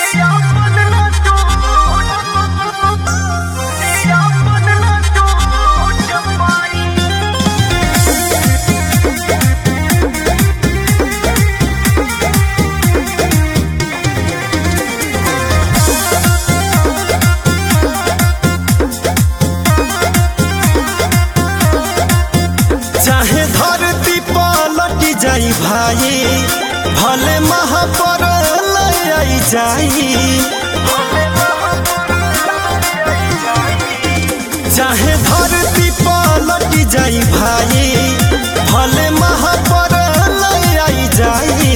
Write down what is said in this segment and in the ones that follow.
चाहे धरती पलट जाई भाई भले महापर आई जाई चाहे धरती पलट जाई भाई भले महापर आई जाई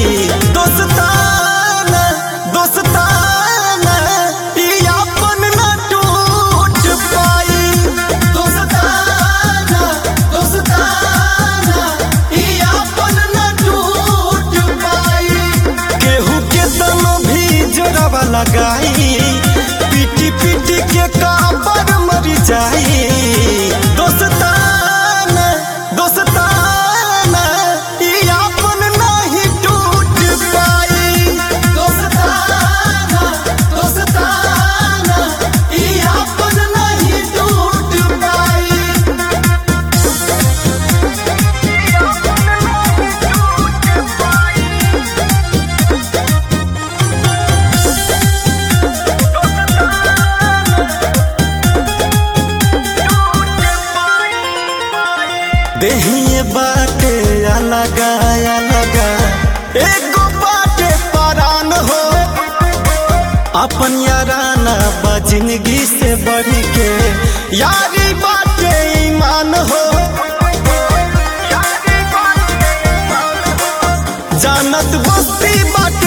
दोस्ताना दोस्ताना ई अपन न टूट पाई दोस्ताना दोस्ताना ई अपन न टूट पाई केहू के तनो भी जोड़वा लगाई पीटी पीटी के काबर मर जाई दोस्ताना दोस्ताना ई अपन नहीं टूट पाई दोस्ताना दोस्ताना ई अपन नहीं टूट पाई देहिए बाटे अलगा अलगा एगो बाटे परान हो अपन याराना बा जिंदगी से बढ़ के यारी बाटे ईमान हो जानत बस्ती बाटे